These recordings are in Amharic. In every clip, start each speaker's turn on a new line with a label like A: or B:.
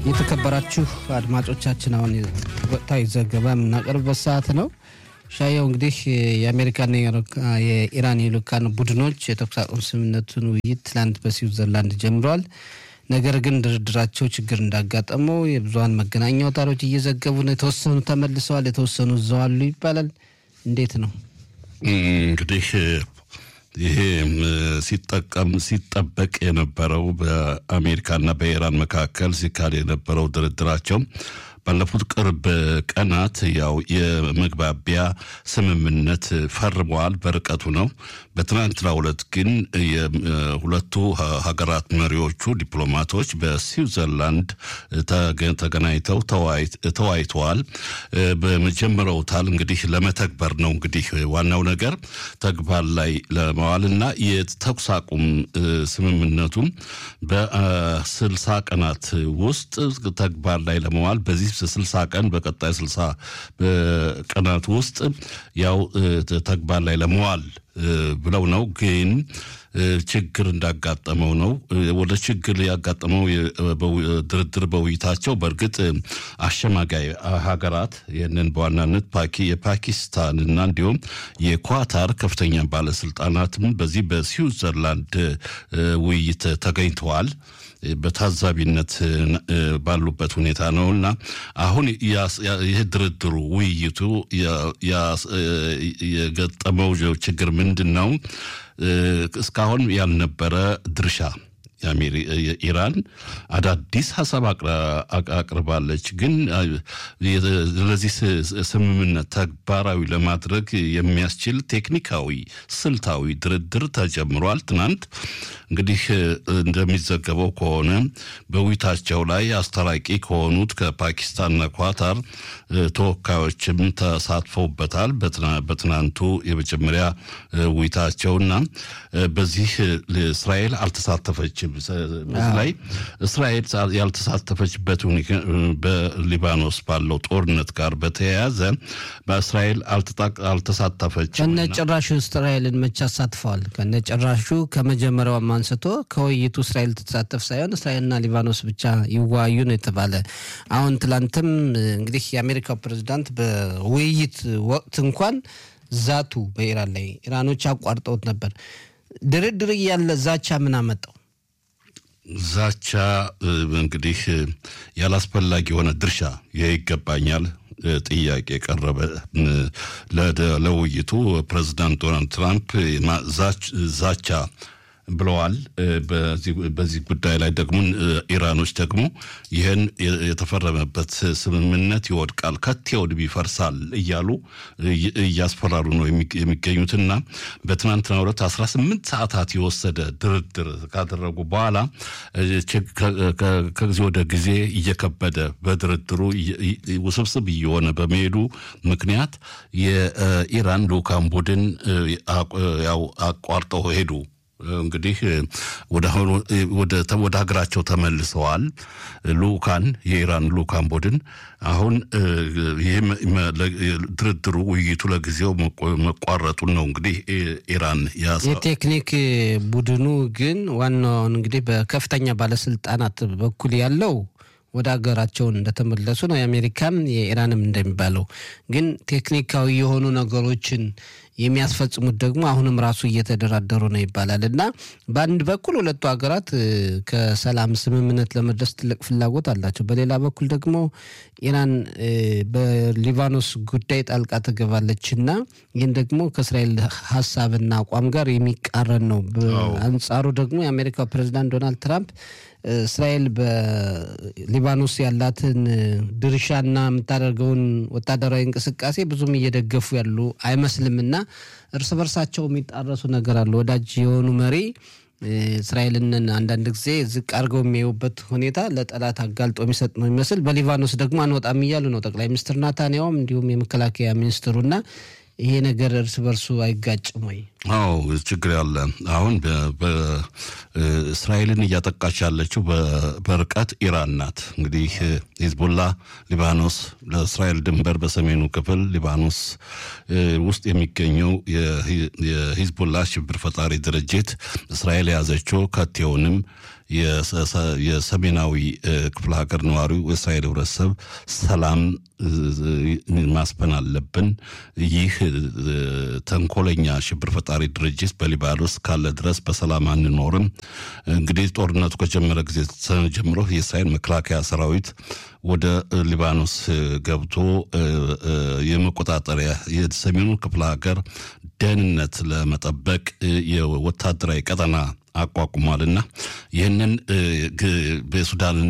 A: የተከበራችሁ አድማጮቻችን አሁን ወቅታዊ ዘገባ የምናቀርብበት ሰዓት ነው። ሻየው እንግዲህ የአሜሪካና የኢራን የልኡካን ቡድኖች የተኩስ አቁም ስምምነቱን ውይይት ትላንት በስዊዘርላንድ ጀምረዋል። ነገር ግን ድርድራቸው ችግር እንዳጋጠመው የብዙሀን መገናኛ አውታሮች እየዘገቡ ነው። የተወሰኑ ተመልሰዋል፣ የተወሰኑ እዛው አሉ ይባላል። እንዴት ነው
B: እንግዲህ ይሄ ሲጠቀም ሲጠበቅ የነበረው በአሜሪካና በኢራን መካከል ሲካሄድ የነበረው ድርድራቸው ባለፉት ቅርብ ቀናት ያው የመግባቢያ ስምምነት ፈርመዋል። በርቀቱ ነው። በትናንትናው ዕለት ግን የሁለቱ ሀገራት መሪዎቹ ዲፕሎማቶች በስዊዘርላንድ ተገናኝተው ተወያይተዋል። በመጀመሪያውታል እንግዲህ ለመተግበር ነው እንግዲህ ዋናው ነገር ተግባር ላይ ለመዋልና የተኩስ አቁም ስምምነቱም በስልሳ ቀናት ውስጥ ተግባር ላይ ለመዋል በዚህ ስልሳ ቀን በቀጣይ ስልሳ ቀናት ውስጥ ያው ተግባር ላይ ለመዋል ብለው ነው። ግን ችግር እንዳጋጠመው ነው። ወደ ችግር ያጋጠመው ድርድር በውይይታቸው በእርግጥ አሸማጋይ ሀገራት ይህንን በዋናነት የፓኪስታንና እንዲሁም የኳታር ከፍተኛ ባለስልጣናትም በዚህ በስዊዘርላንድ ውይይት ተገኝተዋል። በታዛቢነት ባሉበት ሁኔታ ነው እና አሁን ይህ ድርድሩ ውይይቱ የገጠመው ችግር ምንድን ነው? እስካሁን ያልነበረ ድርሻ ኢራን አዳዲስ ሀሳብ አቅርባለች። ግን ለዚህ ስምምነት ተግባራዊ ለማድረግ የሚያስችል ቴክኒካዊ፣ ስልታዊ ድርድር ተጀምሯል። ትናንት እንግዲህ እንደሚዘገበው ከሆነ በውይይታቸው ላይ አስታራቂ ከሆኑት ከፓኪስታንና ኳታር ተወካዮችም ተሳትፈውበታል። በትናንቱ የመጀመሪያ ውይይታቸውና በዚህ እስራኤል አልተሳተፈችም። በዚህ ላይ እስራኤል ያልተሳተፈችበት በሊባኖስ ባለው ጦርነት ጋር በተያያዘ በእስራኤል አልተሳተፈችም።
A: ከነጭራሹ እስራኤልን መቼ አሳትፈዋል? ከነጭራሹ ከመጀመሪያውም አንስቶ ከውይይቱ እስራኤል ትሳተፍ ሳይሆን እስራኤልና ሊባኖስ ብቻ ይወያዩ ነው የተባለ። አሁን ትላንትም እንግዲህ የአሜሪካው ፕሬዚዳንት በውይይት ወቅት እንኳን ዛቱ በኢራን ላይ ኢራኖች አቋርጠውት ነበር። ድርድር እያለ ዛቻ ምን አመጣው?
B: ዛቻ እንግዲህ ያላስፈላጊ የሆነ ድርሻ ይገባኛል ጥያቄ የቀረበ ለውይይቱ ፕሬዚዳንት ዶናልድ ትራምፕ ዛቻ ብለዋል። በዚህ ጉዳይ ላይ ደግሞ ኢራኖች ደግሞ ይህን የተፈረመበት ስምምነት ይወድቃል፣ ከቴውድም ይፈርሳል እያሉ እያስፈራሩ ነው የሚገኙትና በትናንትናው ዕለት 18 ሰዓታት የወሰደ ድርድር ካደረጉ በኋላ ከጊዜ ወደ ጊዜ እየከበደ በድርድሩ ውስብስብ እየሆነ በመሄዱ ምክንያት የኢራን ልኡካን ቡድን ያው አቋርጠው ሄዱ። እንግዲህ ወደ ሀገራቸው ተመልሰዋል። ልኡካን የኢራን ልኡካን ቡድን አሁን ይህ ድርድሩ ውይይቱ ለጊዜው መቋረጡን ነው እንግዲህ ኢራን
A: የቴክኒክ ቡድኑ ግን ዋናውን እንግዲህ በከፍተኛ ባለስልጣናት በኩል ያለው ወደ ሀገራቸውን እንደተመለሱ ነው። የአሜሪካም የኢራንም እንደሚባለው ግን ቴክኒካዊ የሆኑ ነገሮችን የሚያስፈጽሙት ደግሞ አሁንም ራሱ እየተደራደሩ ነው ይባላል እና በአንድ በኩል ሁለቱ ሀገራት ከሰላም ስምምነት ለመድረስ ትልቅ ፍላጎት አላቸው። በሌላ በኩል ደግሞ ኢራን በሊባኖስ ጉዳይ ጣልቃ ትገባለች እና ይህን ደግሞ ከእስራኤል ሀሳብና አቋም ጋር የሚቃረን ነው። በአንጻሩ ደግሞ የአሜሪካው ፕሬዚዳንት ዶናልድ ትራምፕ እስራኤል በሊባኖስ ያላትን ድርሻና የምታደርገውን ወታደራዊ እንቅስቃሴ ብዙም እየደገፉ ያሉ አይመስልምና እርስ በርሳቸው የሚጣረሱ ነገር አለ። ወዳጅ የሆኑ መሪ እስራኤልን አንዳንድ ጊዜ ዝቅ አድርገው የሚያዩበት ሁኔታ ለጠላት አጋልጦ የሚሰጥ ነው የሚመስል። በሊባኖስ ደግሞ አንወጣም እያሉ ነው ጠቅላይ ሚኒስትር ናታንያውም እንዲሁም የመከላከያ ሚኒስትሩና ይሄ ነገር እርስ በርሱ አይጋጭም ወይ?
B: አዎ ችግር ያለ አሁን እስራኤልን እያጠቃች ያለችው በርቀት ኢራን ናት። እንግዲህ ሂዝቡላ ሊባኖስ ለእስራኤል ድንበር በሰሜኑ ክፍል ሊባኖስ ውስጥ የሚገኘው የሂዝቡላ ሽብር ፈጣሪ ድርጅት እስራኤል የያዘችው ከቴውንም የሰሜናዊ ክፍለ ሀገር ነዋሪው የእስራኤል ህብረተሰብ ሰላም ማስፈን አለብን። ይህ ተንኮለኛ ሽብር ፈጣሪ ድርጅት በሊባኖስ ካለ ድረስ በሰላም አንኖርም። እንግዲህ ጦርነቱ ከጀመረ ጊዜ ጀምሮ የእስራኤል መከላከያ ሰራዊት ወደ ሊባኖስ ገብቶ የመቆጣጠሪያ የሰሜኑ ክፍለ ሀገር ደህንነት ለመጠበቅ የወታደራዊ ቀጠና አቋቁሟልና ይህንን በሱዳንን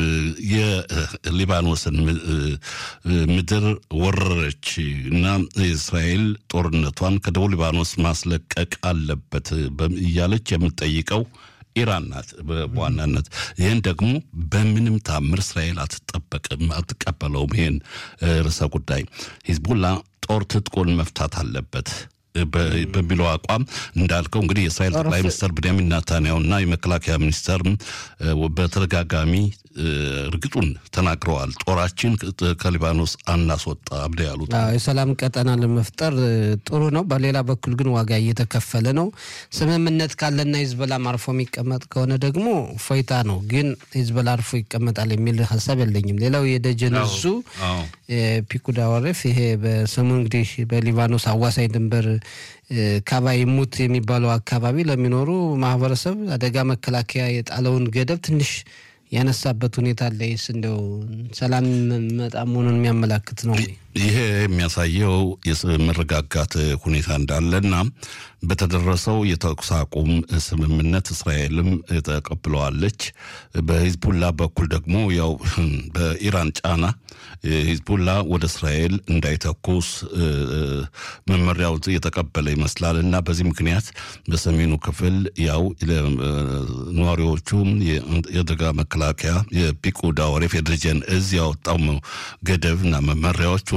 B: የሊባኖስን ምድር ወረረች እና እስራኤል ጦርነቷን ከደቡብ ሊባኖስ ማስለቀቅ አለበት እያለች የምትጠይቀው ኢራን ናት በዋናነት። ይህን ደግሞ በምንም ታምር እስራኤል አትጠበቅም፣ አትቀበለውም። ይህን ርዕሰ ጉዳይ ሂዝቡላ ጦር ትጥቁን መፍታት አለበት በሚለው አቋም እንዳልከው እንግዲህ የእስራኤል ጠቅላይ ሚኒስትር ብንያሚን ናታንያሁና የመከላከያ ሚኒስተር በተደጋጋሚ እርግጡን ተናግረዋል። ጦራችን ከሊባኖስ አናስወጣ ብለ ያሉት
A: የሰላም ቀጠና ለመፍጠር ጥሩ ነው። በሌላ በኩል ግን ዋጋ እየተከፈለ ነው። ስምምነት ካለና ሂዝቦላም አርፎ የሚቀመጥ ከሆነ ደግሞ ፎይታ ነው። ግን ሂዝቦላ አርፎ ይቀመጣል የሚል ሀሳብ የለኝም። ሌላው የደጀን እዙ ፒኩዳ ወረፍ ይሄ በሰሞኑ እንግዲህ በሊባኖስ አዋሳኝ ድንበር ካባ ይሙት የሚባለው አካባቢ ለሚኖሩ ማህበረሰብ አደጋ መከላከያ የጣለውን ገደብ ትንሽ ያነሳበት ሁኔታ አለ። ይስ እንደው ሰላም መጣ መሆኑን የሚያመላክት ነው።
B: ይሄ የሚያሳየው የመረጋጋት ሁኔታ እንዳለና በተደረሰው የተኩስ አቁም ስምምነት እስራኤልም ተቀብለዋለች። በሂዝቡላ በኩል ደግሞ ያው በኢራን ጫና ሂዝቡላ ወደ እስራኤል እንዳይተኩስ መመሪያው የተቀበለ ይመስላል እና በዚህ ምክንያት በሰሜኑ ክፍል ያው ነዋሪዎቹም የአደጋ መከላከያ የፒኩዳ ወሬፍ የደጀን እዝ ያወጣው ገደብ እና መመሪያዎቹን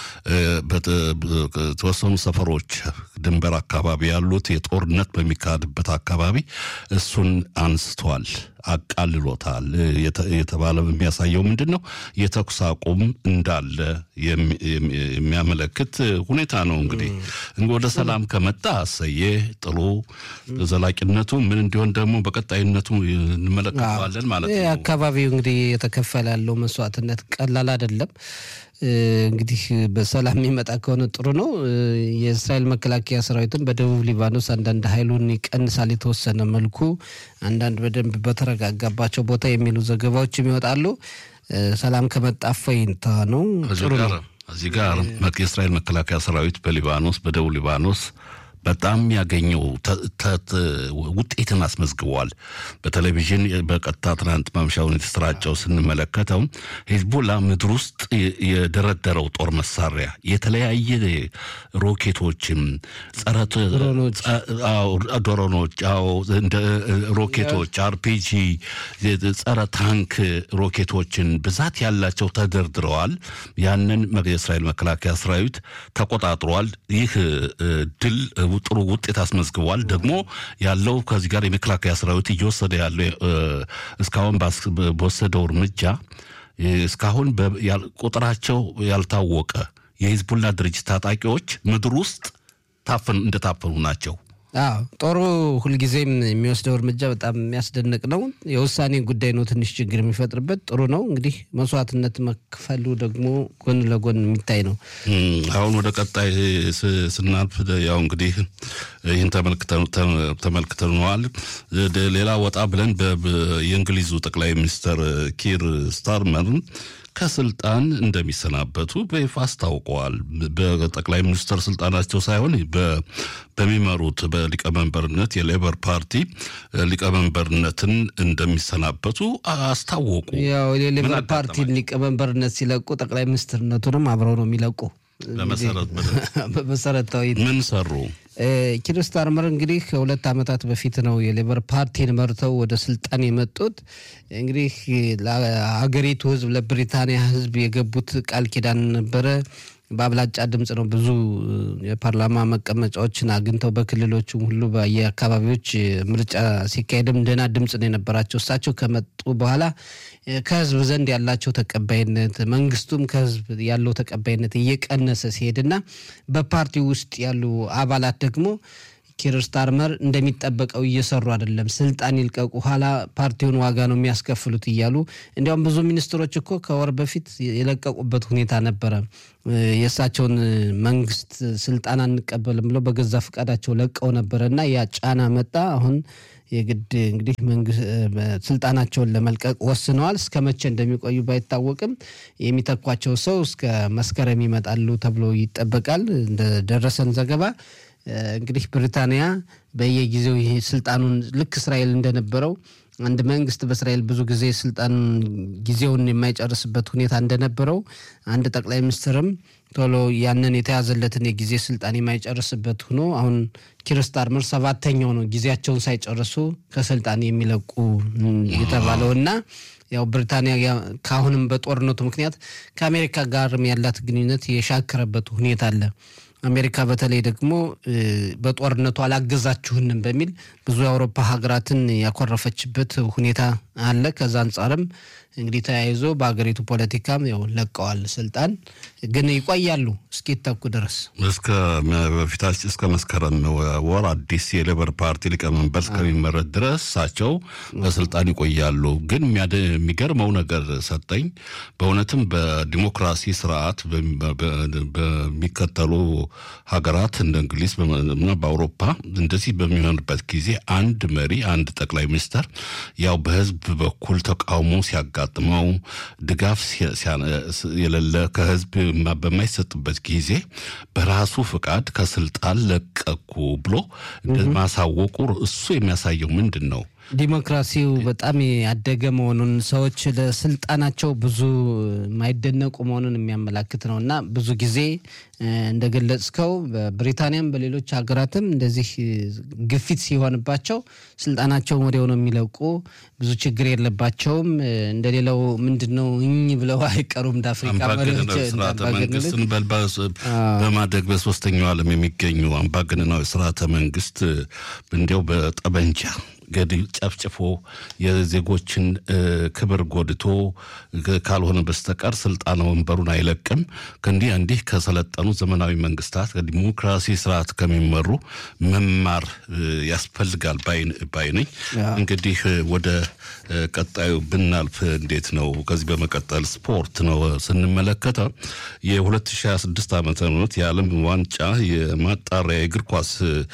B: በተወሰኑ ሰፈሮች ድንበር አካባቢ ያሉት የጦርነት በሚካሄድበት አካባቢ እሱን አንስተዋል፣ አቃልሎታል የተባለ የሚያሳየው ምንድን ነው? የተኩስ አቁም እንዳለ የሚያመለክት ሁኔታ ነው። እንግዲህ ወደ ሰላም ከመጣ አሰየ ጥሩ፣ ዘላቂነቱ ምን እንዲሆን ደግሞ በቀጣይነቱ እንመለከተዋለን ማለት ነው።
A: አካባቢው እንግዲህ የተከፈለ ያለው መስዋዕትነት ቀላል አይደለም። እንግዲህ በሰላም የሚመጣ ከሆነ ጥሩ ነው። የእስራኤል መከላከያ ሰራዊትም በደቡብ ሊባኖስ አንዳንድ ኃይሉን ይቀንሳል የተወሰነ መልኩ፣ አንዳንድ በደንብ በተረጋጋባቸው ቦታ የሚሉ ዘገባዎችም ይወጣሉ። ሰላም ከመጣ እፎይታ ነው። ጥሩ ነው።
B: እዚህ ጋር የእስራኤል መከላከያ ሰራዊት በሊባኖስ በደቡብ ሊባኖስ በጣም ያገኘው ውጤትን አስመዝግቧል። በቴሌቪዥን በቀጥታ ትናንት ማምሻውን የተሰራጨው ስንመለከተው ሂዝቡላ ምድር ውስጥ የደረደረው ጦር መሳሪያ የተለያየ ሮኬቶችም፣ ጸረ ድሮኖች፣ እንደ ሮኬቶች፣ አርፒጂ፣ ጸረ ታንክ ሮኬቶችን ብዛት ያላቸው ተደርድረዋል። ያንን የእስራኤል መከላከያ ሰራዊት ተቆጣጥሯል። ይህ ድል ጥሩ ውጤት አስመዝግቧል። ደግሞ ያለው ከዚህ ጋር የመከላከያ ሰራዊት እየወሰደ ያለው እስካሁን በወሰደው እርምጃ እስካሁን ቁጥራቸው ያልታወቀ የሂዝቡላ ድርጅት ታጣቂዎች ምድር ውስጥ እንደታፈኑ ናቸው።
A: አዎ ጦሩ ሁልጊዜም የሚወስደው እርምጃ በጣም የሚያስደንቅ ነው። የውሳኔ ጉዳይ ነው ትንሽ ችግር የሚፈጥርበት። ጥሩ ነው እንግዲህ መስዋዕትነት መክፈሉ ደግሞ ጎን ለጎን የሚታይ ነው።
B: አሁን ወደ ቀጣይ ስናልፍ ያው እንግዲህ ይህን ተመልክተነዋል። ሌላ ወጣ ብለን የእንግሊዙ ጠቅላይ ሚኒስትር ኪር ስታርመር ከስልጣን እንደሚሰናበቱ በይፋ አስታውቀዋል። በጠቅላይ ሚኒስትር ስልጣናቸው ሳይሆን በሚመሩት በሊቀመንበርነት የሌበር ፓርቲ ሊቀመንበርነትን እንደሚሰናበቱ አስታወቁ።
A: ያው የሌበር ፓርቲ ሊቀመንበርነት ሲለቁ ጠቅላይ ሚኒስትርነቱንም አብረው ነው የሚለቁ። በመሰረታዊ
B: ምን ሰሩ?
A: ኪር ስታርመር እንግዲህ ከሁለት ዓመታት በፊት ነው የሌበር ፓርቲን መርተው ወደ ስልጣን የመጡት። እንግዲህ ለሀገሪቱ ሕዝብ ለብሪታንያ ሕዝብ የገቡት ቃል ኪዳን ነበረ። በአብላጫ ድምፅ ነው ብዙ የፓርላማ መቀመጫዎችን አግኝተው በክልሎቹም ሁሉ በየአካባቢዎች ምርጫ ሲካሄድም ደህና ድምፅ ነው የነበራቸው። እሳቸው ከመጡ በኋላ ከህዝብ ዘንድ ያላቸው ተቀባይነት መንግስቱም ከህዝብ ያለው ተቀባይነት እየቀነሰ ሲሄድና በፓርቲ ውስጥ ያሉ አባላት ደግሞ ኪር ስታርመር እንደሚጠበቀው እየሰሩ አይደለም፣ ስልጣን ይልቀቁ፣ ኋላ ፓርቲውን ዋጋ ነው የሚያስከፍሉት እያሉ እንዲያውም ብዙ ሚኒስትሮች እኮ ከወር በፊት የለቀቁበት ሁኔታ ነበረ። የእሳቸውን መንግስት ስልጣን አንቀበልም ብለው በገዛ ፈቃዳቸው ለቀው ነበረ እና ያ ጫና መጣ። አሁን የግድ እንግዲህ ስልጣናቸውን ለመልቀቅ ወስነዋል። እስከ መቼ እንደሚቆዩ ባይታወቅም የሚተኳቸው ሰው እስከ መስከረም ይመጣሉ ተብሎ ይጠበቃል። እንደደረሰን ዘገባ እንግዲህ ብሪታንያ በየጊዜው ይሄ ስልጣኑን ልክ እስራኤል እንደነበረው አንድ መንግስት በእስራኤል ብዙ ጊዜ ስልጣን ጊዜውን የማይጨርስበት ሁኔታ እንደነበረው አንድ ጠቅላይ ሚኒስትርም ቶሎ ያንን የተያዘለትን የጊዜ ስልጣን የማይጨርስበት ሆኖ አሁን ኪር ስታርመር ሰባተኛው ነው ጊዜያቸውን ሳይጨርሱ ከስልጣን የሚለቁ የተባለው እና ያው ብሪታንያ ከአሁንም በጦርነቱ ምክንያት ከአሜሪካ ጋርም ያላት ግንኙነት የሻከረበት ሁኔታ አለ። አሜሪካ በተለይ ደግሞ በጦርነቱ አላገዛችሁንም በሚል ብዙ የአውሮፓ ሀገራትን ያኮረፈችበት ሁኔታ አለ። ከዛ አንጻርም እንግዲህ ተያይዞ በሀገሪቱ ፖለቲካም ያው ለቀዋል ስልጣን ግን ይቆያሉ እስኪተኩ ድረስ
B: እስከ በፊታችን እስከ መስከረም ወር አዲስ የሌበር ፓርቲ ሊቀመንበር እስከሚመረጥ ድረስ እሳቸው በስልጣን ይቆያሉ። ግን የሚገርመው ነገር ሰጠኝ በእውነትም በዲሞክራሲ ስርዓት በሚከተሉ ሀገራት እንደ እንግሊዝ እና በአውሮፓ እንደዚህ በሚሆንበት ጊዜ አንድ መሪ አንድ ጠቅላይ ሚኒስተር ያው በህዝብ በኩል ተቃውሞ ሲያጋጥመው ድጋፍ የሌለ ከህዝብ በማይሰጥበት ጊዜ በራሱ ፍቃድ ከስልጣን ለቀኩ ብሎ ማሳወቁ እሱ የሚያሳየው ምንድን ነው?
A: ዲሞክራሲው በጣም ያደገ መሆኑን ሰዎች ለስልጣናቸው ብዙ የማይደነቁ መሆኑን የሚያመላክት ነው እና ብዙ ጊዜ እንደገለጽከው በብሪታንያም በሌሎች ሀገራትም እንደዚህ ግፊት ሲሆንባቸው ስልጣናቸውን ወዲያው ነው የሚለቁ። ብዙ ችግር የለባቸውም። እንደሌላው ምንድን ነው እኝ ብለው አይቀሩም። እንደ አፍሪካ
B: ስርዓተ መንግስትን በማደግ በሶስተኛው ዓለም የሚገኙ አምባገነናዊ ስርዓተ መንግስት እንዲያው በጠበንጃ ገድል ጨፍጭፎ የዜጎችን ክብር ጎድቶ ካልሆነ በስተቀር ስልጣን ወንበሩን አይለቅም። ከእንዲህ እንዲህ ከሰለጠኑ ዘመናዊ መንግስታት ከዲሞክራሲ ስርዓት ከሚመሩ መማር ያስፈልጋል ባይ ነኝ። እንግዲህ ወደ ቀጣዩ ብናልፍ እንዴት ነው? ከዚህ በመቀጠል ስፖርት ነው ስንመለከተው የ2026 ዓመተ ምህረት የዓለም ዋንጫ የማጣሪያ የእግር ኳስ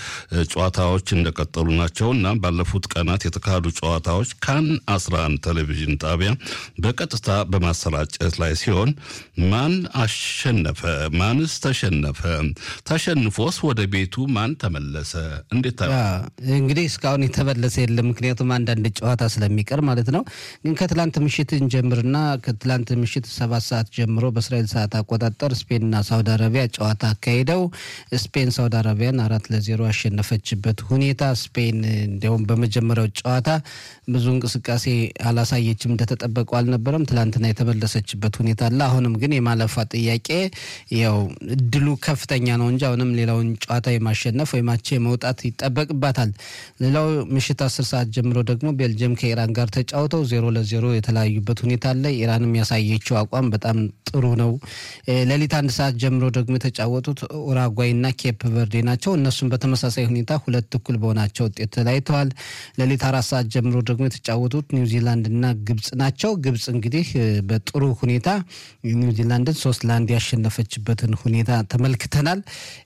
B: ጨዋታዎች እንደቀጠሉ ናቸው እና ባለፉት ቀናት የተካሄዱ ጨዋታዎች ካን 11 ቴሌቪዥን ጣቢያ በቀጥታ በማሰራጨት ላይ ሲሆን ማን አሸነፈ? ማንስ ተሸነፈ? ተሸንፎስ ወደ ቤቱ ማን ተመለሰ? እንዴት
A: እንግዲህ እስካሁን የተመለሰ የለም። ምክንያቱም አንዳንድ ጨዋታ ስለሚቀር ማለት ነው። ግን ከትላንት ምሽት እንጀምርና ከትላንት ምሽት ሰባት ሰዓት ጀምሮ በእስራኤል ሰዓት አቆጣጠር ስፔንና ሳውዲ አረቢያ ጨዋታ አካሂደው ስፔን ሳውዲ አረቢያን አራት ለዜሮ ያሸነፈችበት ሁኔታ ስፔን እንዲያውም በመጀመሪያው ጨዋታ ብዙ እንቅስቃሴ አላሳየችም፣ እንደተጠበቀው አልነበረም። ትላንትና የተመለሰችበት ሁኔታ አለ። አሁንም ግን የማለፏ ጥያቄ ያው እድሉ ከፍተኛ ነው እንጂ አሁንም ሌላውን ጨዋታ የማሸነፍ ወይ ማቼ መውጣት ይጠበቅባታል። ሌላው ምሽት አስር ሰዓት ጀምሮ ደግሞ ቤልጅየም ከኢራን ጋር ተጫውተው ዜሮ ለዜሮ የተለያዩበት ሁኔታ አለ። ኢራንም ያሳየችው አቋም በጣም ጥሩ ነው። ሌሊት አንድ ሰዓት ጀምሮ ደግሞ የተጫወቱት ኡራጓይና ኬፕ ቨርዴ ናቸው። እነሱም በተመሳሳይ ሁኔታ ሁለት እኩል በሆናቸው ውጤት ተለያይተዋል። ሌሊት አራት ሰዓት ጀምሮ ደግሞ የተጫወቱት ኒውዚላንድና ግብጽ ናቸው። ግብጽ እንግዲህ በጥሩ ሁኔታ ኒውዚላንድን ሶስት ለአንድ ያሸነፈችበትን ሁኔታ ተመልክተናል።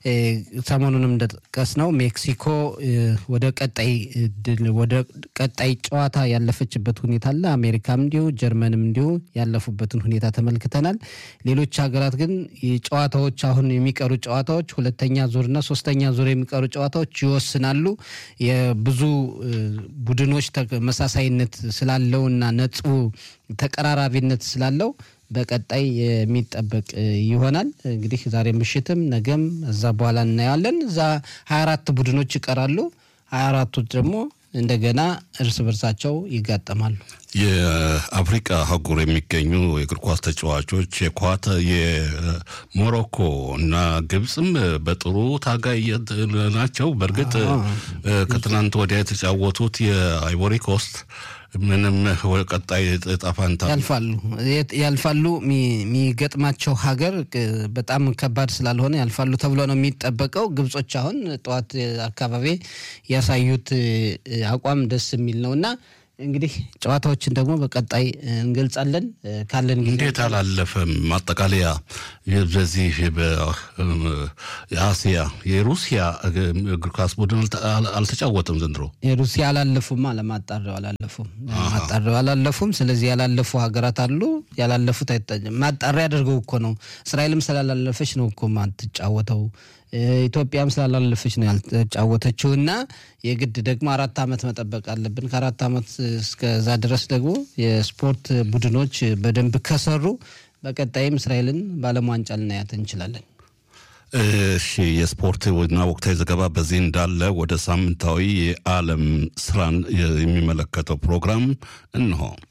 A: ሰሞኑንም እንደጠቀስ ነው ሜክሲኮ ወደ ቀጣይ ወደ ቀጣይ ጨዋታ ያለፈችበት ሁኔታ አለ። አሜሪካም እንዲሁ ጀርመንም እንዲሁ ያለፉበትን ሁኔታ ተመልክተናል። ሌሎች ሀገራት ግን ጨዋታዎች አሁን የሚቀሩ ጨዋታዎች ሁለተኛ ዙርና ሶስተኛ ዙር የሚቀሩ ጨዋታዎች ይወስናሉ። የብዙ ቡድኖች ተመሳሳይነት ስላለው እና ነጥቡ ተቀራራቢነት ስላለው በቀጣይ የሚጠበቅ ይሆናል። እንግዲህ ዛሬ ምሽትም ነገም እዛ በኋላ እናየዋለን። እዛ ሀያ አራት ቡድኖች ይቀራሉ። ሀያ አራቱ ደግሞ እንደገና እርስ በርሳቸው ይጋጠማሉ።
B: የአፍሪቃ አህጉር የሚገኙ የእግር ኳስ ተጫዋቾች የኳተ የሞሮኮ እና ግብፅም በጥሩ ታጋይ ናቸው። በእርግጥ ከትናንት ወዲያ የተጫወቱት የአይቮሪ ኮስት ምንም ቀጣይ እጣ ፈንታ
A: ያልፋሉ ያልፋሉ። የሚገጥማቸው ሀገር በጣም ከባድ ስላልሆነ ያልፋሉ ተብሎ ነው የሚጠበቀው። ግብጾች አሁን ጠዋት አካባቢ ያሳዩት አቋም ደስ የሚል ነው እና እንግዲህ ጨዋታዎችን ደግሞ በቀጣይ እንገልጻለን። ካለን ጊዜ
B: እንዴት አላለፈም? ማጠቃለያ በዚህ በአሲያ የሩሲያ እግር ኳስ ቡድን አልተጫወተም ዘንድሮ።
A: የሩሲያ አላለፉማ ለማጣሪያው አላለፉም፣ ማጣሪያው አላለፉም። ስለዚህ ያላለፉ ሀገራት አሉ። ያላለፉት ማጣሪያ አድርገው እኮ ነው። እስራኤልም ስላላለፈች ነው እኮ ማትጫወተው ኢትዮጵያም ስላላለፈች ነው ያልተጫወተችው እና የግድ ደግሞ አራት ዓመት መጠበቅ አለብን። ከአራት ዓመት እስከዛ ድረስ ደግሞ የስፖርት ቡድኖች በደንብ ከሰሩ በቀጣይም እስራኤልን በዓለም ዋንጫ ልናያት እንችላለን።
B: እሺ፣ የስፖርት እና ወቅታዊ ዘገባ በዚህ እንዳለ ወደ ሳምንታዊ የዓለም ስራን የሚመለከተው ፕሮግራም እንሆ